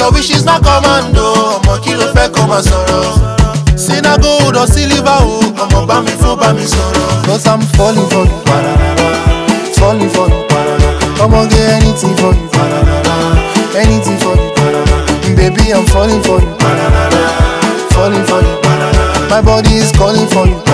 Your wish is my commando, ọmọ kí ló fẹ́ kó máa sọ̀rọ̀. Sina gold or silver o, ọmọ bá mi fún bá mi sọ̀rọ̀. Cause I'm falling for you, falling for you. I'ma get anything for you, anything for you. Baby, I'm falling for you, falling for you. My body is calling for you,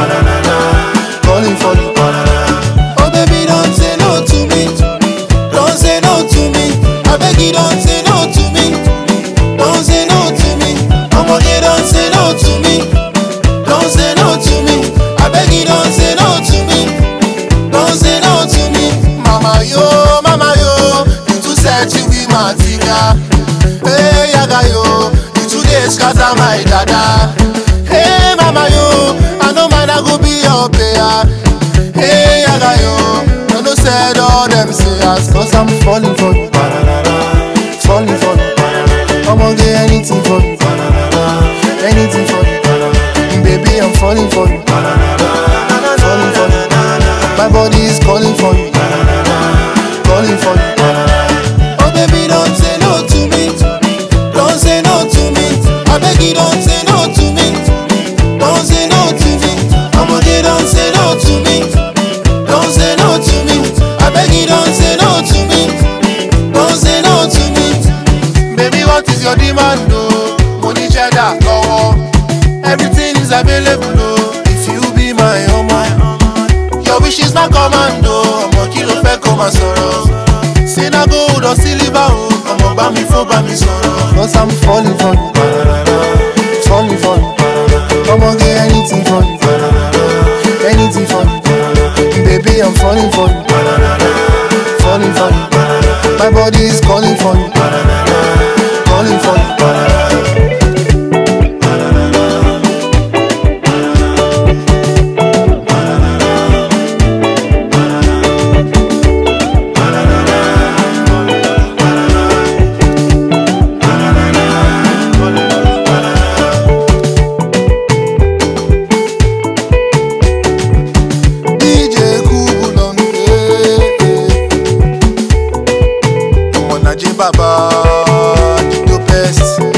calling for you. Oh baby, don't say no to me, don't say no to me. I beg you, don't say no to me, don't say no to me. I'ma get don't say no to me, don't say no to me. I beg you, don't say no to me, don't say no to me. Mama yo, mama yo, you too set you be my tiga. Hey yaga yo, you too dey scatter my dada. Hey mama yo, I know man I go be your player. Hey yaga yo, I know said all them say as Cause I'm falling for you, falling for you. I'ma get anything for you, anything for you. Baby, I'm falling for you, falling for you. My body is calling for you, calling for you. Oh baby, don't say no to me, don't say no to me. I beg you, don't say no to me, don't say no to me. I'ma get don't say no to me, don't say no to me. I beg you, don't say no to me, don't say no to me. Baby, what is your demand, oh? Money cheddar, lọ́wọ́. Everything is available, oh. If you be my omo. Your wish is my commando, ọmọ kí ló fẹ́ kó máa sọ̀rọ̀. Sina gold or silver, oh. Ọmọ bá mi fún bá mi sọ̀rọ̀. Cause I'm falling for you, falling for you. I'ma get anything for you, anything for you. Baby, I'm falling for you, falling for you. My body is calling for you, calling for you. DJ Kubu ló ń gbé. Ọmọ Nàìjíríà bàbá Dido best.